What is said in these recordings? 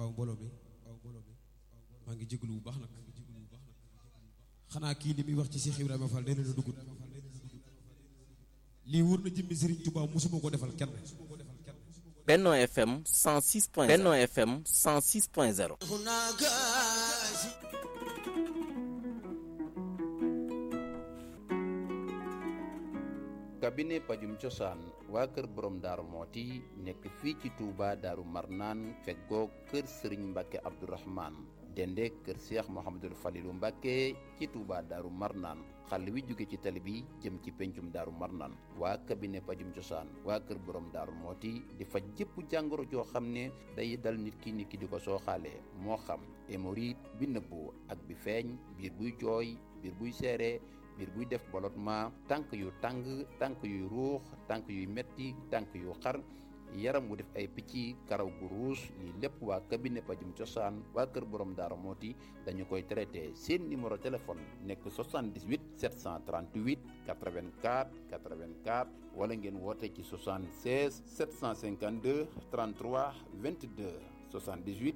waaw mbooloo mi maa ngi jégalu bu baax nag xanaa kii li muy wax ci Cheikh Ibrahima Fall nee na la dugut lii wóor na jëmmi Serigne Touba musuma ko defal kenn. Benno FM 106 point Benno FM 106 point 0 cabinet pajum cosaan waa kër borom daaru mooti nekk fii ci Touba daaru marnaan feggoo kër sëriñ mbàkke abdourahman dende kër seex mohamadul falilu mbàkke ci Touba daaru marnaan xàll wi jóge ci tali bi jëm ci pencum daaru marnaan waa cabinet pajum cosaan waa kër borom daaru mooti di faj jëpp jàngoro joo xam ne day dal nit ki nit ki di ko sooxaalee moo xam hémorroïde bi nëbbu ak bi feeñ biir buy jooy biir buy seere biir buy def ballottement tànk yu tàng tànk yuy ruux tànk yuy metti tànk yu xar yaram wu def ay picc karaw gu ruus lii lépp waa cabinet pajum cosaan waa kër borom daara mooti dañu koy traité seen numéro téléphone nekk 78 738 84 84 wala ngeen woote ci 76 752 33 22 78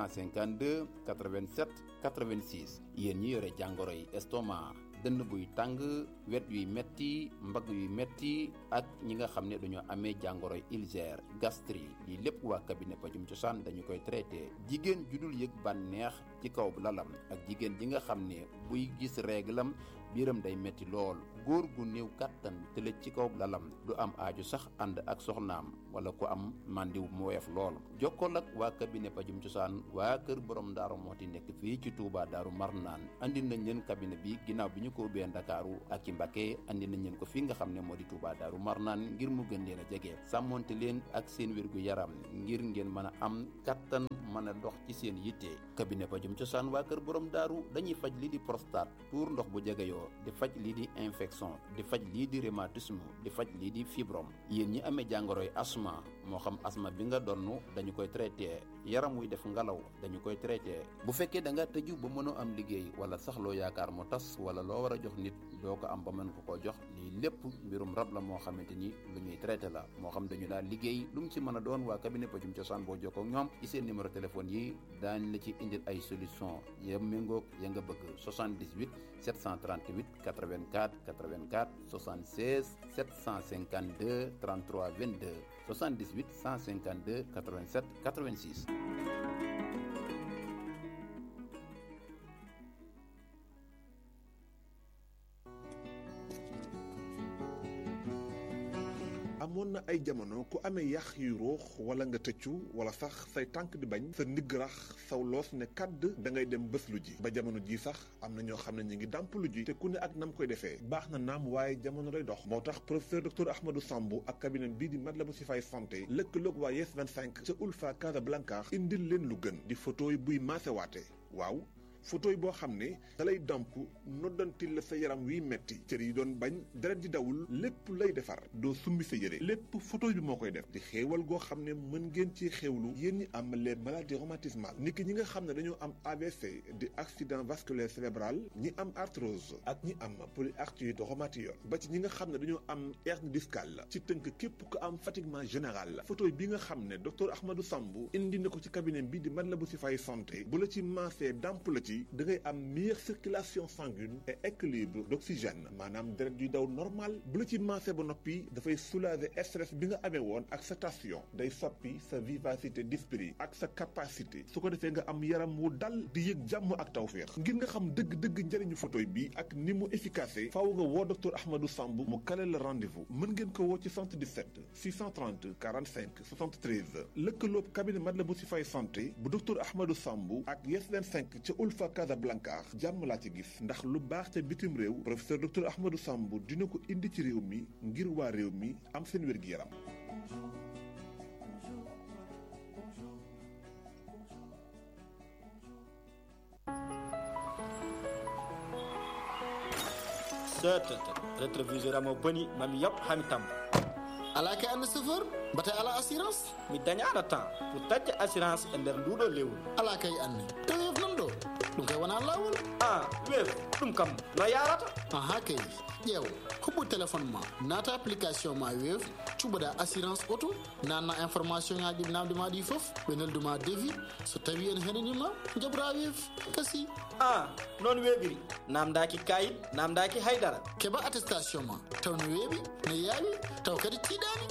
152 87 86 yéen ñi yore jàngoro yi estomac dënn buy tàng wet yuy metti mbagg yuy metti ak ñi nga xam ne dañoo amee jàngoro ulcère gastrique lii lépp waa cabinet pajum cosaan dañu koy traité jigéen ju dul yëg bànneex ci kaw lalam ak jigéen ji nga xam ne buy gis réglam biiram day metti lool góor gu néew kàttan tëlëj ci kaw lalam du am aaju sax ànd ak soxnaam wala ku am màndiw mu woyof lool jokkool ak waa cabinet pajum cosaan waa kër borom daaru mooti nekk fii ci Touba daaru marnaan andi nañ leen cabinet bi ginnaaw bi ñu ko ubbee ndakaaru ak ci Mbacké andi nañ leen ko fii nga xam ne moo di Touba daaru marnaan ngir mu gën leen a jege sàmmonte leen ak seen wérgu yaram ngir ngeen mën a am kattan mën a dox ci seen yitte cabinet pajum cosaan waa kër borom daaru dañuy faj lii di prostate tuur ndox bu jegeyoo di faj lii di infection di faj lii di rhumatisme di faj lii di fibrom yéen ñi amee jàngoroy asma moo xam asma bi nga donn dañu koy traité yaram wuy def ngalaw dañu koy traité bu fekkee da nga tëju ba mënoo am liggéey wala sax loo yaakaar mu tas wala loo war a jox nit doo ko am ba mën ko koo jox lii lépp mbirum rab la moo xamante ni lu ñuy traité la moo xam dañu daal liggéey lu mu ci mën a doon waa cabinet pajum cosaan boo jokkoo ak ñoom ci seen numéro téléphone yi daañ la ci indil ay solution ya méngoog ya nga bëgg 78 738 84 84 76 752 33 22 78 152 87 86 amoon na ay jamono ku amee yax yu ruux wala nga tëccu wala sax say tànk di bañ sa ndigg rax saw loos ne kàdd da ngay dem bés lu ji ba jamono ji sax am na ñoo xam ne ñu ngi dàmp lu ji te ku ne ak nam koy defee baax na naam waaye jamono lay dox moo tax professeur docteur Ahmadou Sambou ak cabinet bii di Matlaboul Chifaay santé lëkkaloog waa Yes 25 ca Ulfa Casablanca indil leen lu gën di photo yi buy maasewaate waaw photo yi boo xam ne dalay damp noddantil la sa yaram wiy metti cër yi doon bañ deret di dawul lépp lay defar doo summi sa yére lépp photo bi moo koy def di xéewal goo xam ne mën ngeen ci xéewlu yéen ñi am les maladies rhumatismales nit ki ñi nga xam ne dañoo am AVC di accident vasculaire cérébral ñi am arthrose ak ñi am polyarthrite rhumatoïde ba ci ñi nga xam ne dañoo am hernie discale ci tënk képp ku am fatiguement général la photo bi nga xam ne docteur Ahmadou Sambou indi na ko ci cabinet bi di Matlaboul Chifaay santé bu la ci maasee damp la ci da ngay am meilleure circulation sanguine et équilibre d'oxygène maanaam deret yuy daw normal bu la ci maasee ba noppi dafay soulager stress bi nga amee woon ak sa tension day soppi sa vivacité d'esprit ak sa capacité su ko defee nga am yaram wu dal di yëg jàmm ak tawféex ngir nga xam dëgg-dëgg njëriñu photoy bi ak ni mu efficace faaw nga woo docteur Ahmadou Sambou mu kale la rendez-vous mën ngeen ko woo ci 77 630 45 73 lëkkaloob cabinet Matlaboul Chifaay santé bu docteur Ahmadou Sambou ak Yes 25 ca Ulfa Casablanca jàmm laa ci gis ndax lu baax ca bitim réew professeur docteur Ahmadou Sambou dina ko indi ci réew mi ngir waa réew mi am seen wér-gi-yaram seetet rétroviseur amo boni mami yaɓ hami tamma ala ke anne chauffeur mbate ala assurance mi dañano temps pour tacce assurance e nder nduɗo lewru ala kay anne tawi nan ɗo ɗum kay wona lawol ah weef ɗum kam no yarata aha kay ƴeew huɓɓu téléphone ma naata application ma weef cuɓoɗa assurance auto nanna information ŋaji namde ma ɗi foof ɓe nelduma devis so tawi en heɗanima jaɓra weef kasi ah noon weeɓiri namdaki kayit namdaki haydara keɓa attestation ma taw no weeɓi no yaawi taw kadi tiiɗani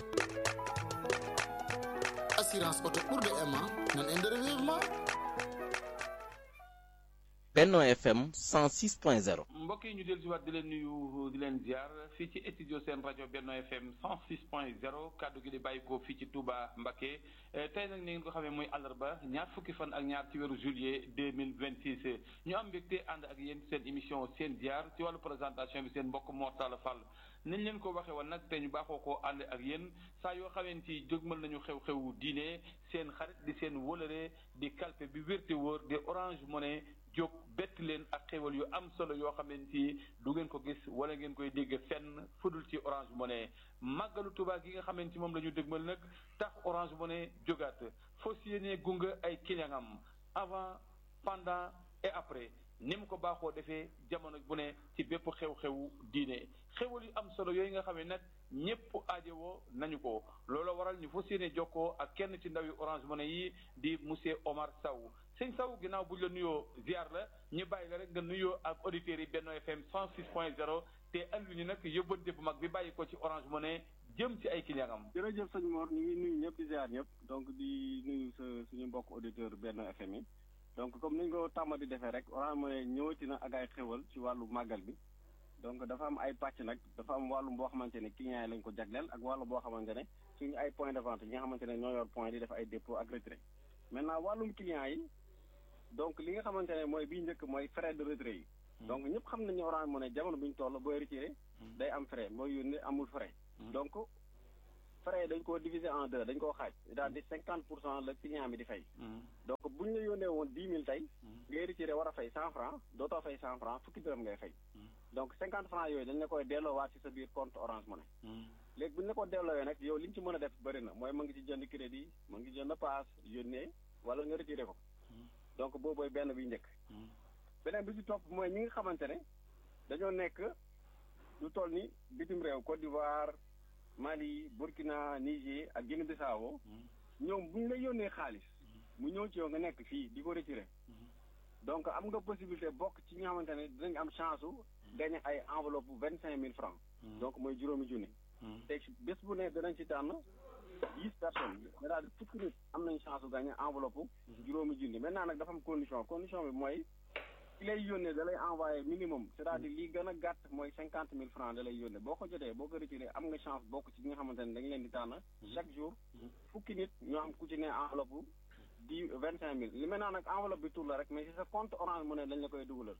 assurance auto ɓurɗo e ma nan e nder weeɓi ma Benno FM 106.0 mbokk yi ñu dellu si waat di leen nuyu di leen ziar fii ci studio seen rajo Benno FM 106.0 kaddu gi di bàyyi ko fii ci Touba Mbacké tey nag ni ngeen ko xamee muy àllarba ñaar fukki fan ak ñaar ci weeru juillet 2026 ñu am mbégte ànd ak yéen seen émission seen ziar ci wàllu présentation bi seen mbokk Mor Talla Fall nañ leen ko waxee woon nag te ñu baaxoo koo ànd ak yéen saa yoo xamante ni jógmal nañu xew-xewu diine seen xarit di seen wólëre di kalpe bi wérte wóor di Orange Money jóg bett leen ak xéwal yu am solo yoo xamante ni du ngeen ko gis wala ngeen koy dégg fenn fudul ci Orange Money màggalu Tuubaa gi nga xamante ni moom la ñu dëgmal nag tax Orange Money jógaat foo si yéenee gunga ay client am avant pendant et après ni mu ko baaxoo defee jamono bu ne ci bépp xew-xewu diine xéwal yu am solo yooyu nga xam ne nag ñëpp aajowoo nañu ko loolu waral ñu fas yéene jokkoo ak kenn ci ndawi Orange Money yi di monsieur Omar Sow sëñ Sow ginnaaw bu ñu la nuyoo ziar la ñu bàyyi la rek nga nuyoo ak auditeurs yi Benno FM 106.0 te andi ñu nag yóbbante bu mag bi bàyyi ko ci Orange Money jëm ci ay client am. jërëjëf sëñ Mor ñu ngi nuyu ñëpp di ziar ñëpp donc di nuyu sa suñu mbokk auditeur Benno FM yi donc comme ni ñu ko tàmm di defee rek Orange Money ñëwati na ak ay xéwal ci wàllu màggal bi donc dafa am ay pàcc nag dafa am wàllum boo xamante ne clients yi lañ ko jagleel ak wàllu boo xamante ne suñu ay point de vente yi nga xamante ne ñoo yor point di def ay dépôt ak retrait maintenant wàllum clients yi donc li nga xamante ne mooy bii njëkk mooy frais de retrait yi donc ñëpp xam nañu Orange Money jamono bi ñu toll booy retiré day am frais mooy yónnee amul frais donc frais dañ koo diviser en deux dañ koo xaaj daal di cinquante pour cent la client bi di fay donc bu ñu la yónnee woon dix mille tey ngay retiré war a fay cent franc dootoo fay cent franc fukki dërëm ngay fay donc cinquante franc yooyu dañ la koy delloowaat ci sa biir compte Orange Money léegi bu ñu la ko delloowee nag yow li ñu ci mën a def bëri na mooy mën nga ci jënd crédit mën nga ci jënd paas yónnee wala nga retiré ko donc boobooy benn bi njëkk beneen bi ci topp mooy ñi nga xamante ne dañoo nekk lu toll ni bitim réew Côte d'Ivoire Mali Burkina Niger ak Guinée Bissau ñoom bu ñu la yónnee xaalis mu ñëw ci yow nga nekk fii di ko retiré donc am nga possibilité bokk ci ñi nga xamante ne dinañ am chance su gagné ay enveloppe bu vingt cinq mille francs donc mooy juróomi junni te bés bu ne danañ ci tànn dix personnes c'est-à-dire fukki nit am nañ chance su gagné enveloppe juróomi junni maintenant nag dafa am condition condition bi mooy ki lay yónnee da lay envoyé minimum c'est-à-dire lii gën a gàtt mooy cinquante mille francs da lay yónnee boo ko jotee boo ko retiré am nga chance bokk ci ñi nga xamante ne dañ leen di tànn chaque jour fukki nit ñoo am ku ci ne enveloppe di vingt cinq mille li maintenant nag enveloppe bi tur la rek mais si sa compte Orange Money dañ la koy dugalal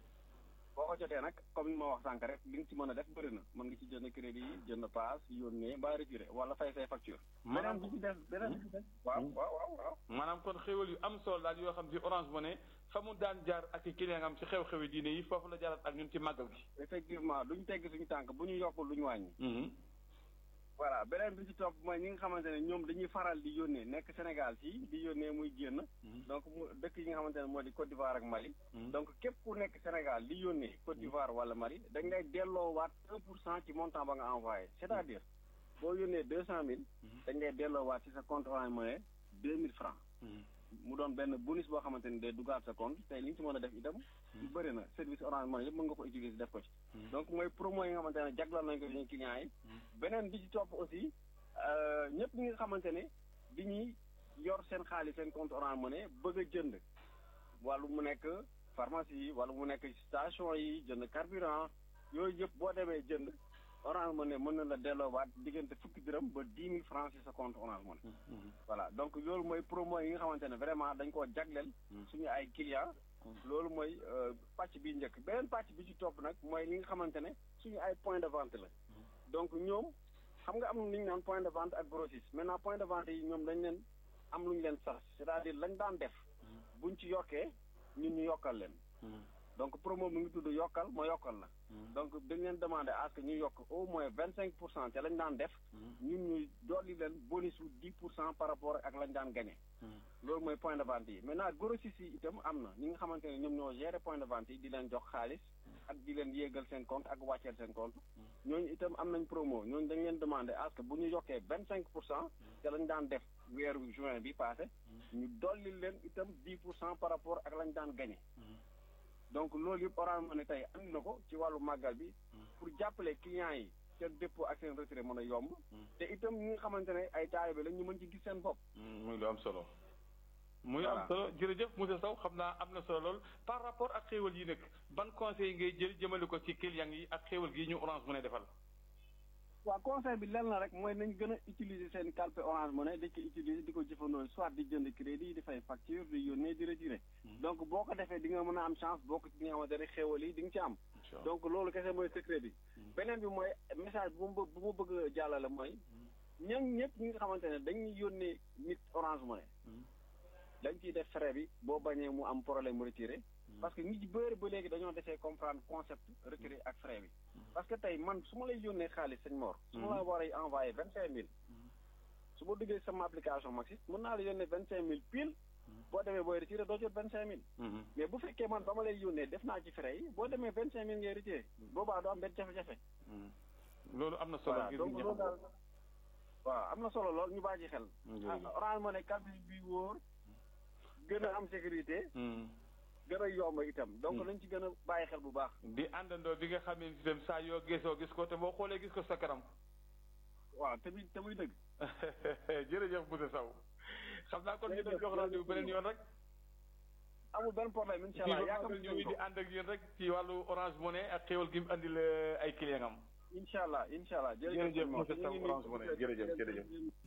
boo ko jotee nag comme ni ma wax sànq rek li nga ci mën a def bëri na mën nga ci jënd crédit yi jënd paas yónnee mbaa retiré wala fay say facture beneen bi ci des beneen bi ci des waaw waaw waaw waaw maanaam kon xéwal yu am solo daal yoo xam ci Orange Money fa mu daan jaar ak i client am ci xew-xewi diine yi foofu la jaarat ak ñun ci màggal gi effectivement duñ tegg suñu tànk bu ñu yokkul lu ñu wàññi voilà beneen bi ci topp mooy ñi nga xamante ne ñoom dañuy faral di yónnee nekk Sénégal fii di yónnee muy génn donc mu dëkk yi nga xamante ne moo di Côte d'Ivoire ak Mali donc képp ku nekk Sénégal di yónnee Côte d'Ivoire wala Mali dañ lay delloowaat un pour cent ci montant ba nga envoyé c'est-à-dire boo yónnee deux cent mille dañ lay delloowaat ci sa compte Orange Money deux mille francs mu doon benn bonus boo xamante ni day dugaat sa compte tey li nga ci mën a def itam yu bëri na service Orange Money yëpp mën nga ko utiliser def ko ci donc mooy promo yi nga xamante ne jaglal nañ ko suñu clients yi beneen bi ci topp aussi ñëpp ñi nga xamante ne di ñuy yor seen xaalis seen compte Orange Money bëgg a jënd wàllu mu nekk pharmacie wala mu nekk station yi jënd carburant yooyu yëpp boo demee jënd Orange Money mën na la delloowaat diggante fukki dërëm ba dix mille francs ci sa compte Orange Money voilà donc loolu mooy promo yi nga xamante ne vraiment dañ koo jagleel suñu ay clients loolu mooy pàcc bi njëkk beneen pàcc bi ci topp nag mooy li nga xamante ne suñu ay point de vente la donc ñoom xam nga am lu ñu naan point de vente ak grossiste maintenant point de vente yi ñoom dañ leen am lu ñu leen sas c'est-à-dire lañ daan def buñ ci yokkee ñun ñu yokkal leen donc promo mu ngi tudd yokkal ma yokkal la donc dañ leen demandé à ce que ñu yokk au moins vingt cinq pour cent ca lañ daan def ñun ñu dolli leen bonus bu dix pour cent par rapport ak lañ daan gagné loolu mooy point de vente yi maintenant grossistes yi itam am na ñi nga xamante ne ñoom ñoo gérer point de vente yi di leen jox xaalis ak di leen yéegal seen compte ak wàcceel seen compte ñooñu itam am nañ promo ñooñu dañ leen demandé à ce que bu ñu yokkee vingt cinq pour cent ca lañ daan def weeru juin bi passé ñu dolli leen itam dix pour cent par rapport ak lañ daan gagné donc loolu yëpp Orange Money tey andi na ko ci wàllu màggal bi pour jàppale clients yi seen dépôt ak seen retrait mën a yomb te itam ñi nga xamante ne ay taalibe la ñu mën ci gis seen bopp muy lu am solo muy am solo jërëjëf monsieur Sow xam naa am na solo lool par rapport ak xéewal yi nag ban conseil ngay jël jëmale ko ci clients yi ak xéewal gi ñu Orange Money defal waaw conseil bi lenn la rek mooy nañ gën a utiliser seen calpe Orange Money di ko utiliser di ko jëfandoo soit di jënd crédit di fay facture di yónnee di retiré donc boo ko defee di nga mën a am chance boo ko ci nga xamante ne xéewal yi di nga ci am donc loolu kese mooy secret bi beneen bi mooy message bu ma bu ma bëgg a jàllale mooy ñoom ñëpp ñi nga xamante ne dañuy yónnee nit Orange Money dañ ciy def frais bi boo bañee mu am problème retiré parce que nit ci bëri ba léegi dañoo defee comprendre concept retiré ak frais bi parce que tey man su ma lay yónnee xaalis sëñ Mor su ma la war a envoyé vingt cinq mille su ma duggee sama application Maxis mën naa la yónnee vingt cinq mille pile boo demee booy retiré doo jot vingt cinq mille mais bu fekkee man ba ma lay yónnee def naa ci frais yi boo demee vingt cinq mille ngay retiré boobaa doo am benn jafe-jafe loolu am na solo voilà donc loolu daal waaw am na solo lool ñu bàyyi xel Orange Money calpe bi wóor gën a am sécurité gën a yomb itam donc nañ ci gën a bàyyi xel bu baax di àndandoo bi nga xam ne itam saa yoo gisoo gis ko te boo xoolee gis ko sa kanam waaw te muy te muy dëgg jërëjëf monsieur Sow xam naa kon ñu doon jox rendez-vous beneen yoon rek amul benn problème incha allah yaakaar ñu ngi di ànd ak yéen rek ci wàllu Orange Money ak xéwal gi mu andil ay client am incha allah incha allah jërëjëf monsieur Sow Orange Money jërëjëf jërëjëf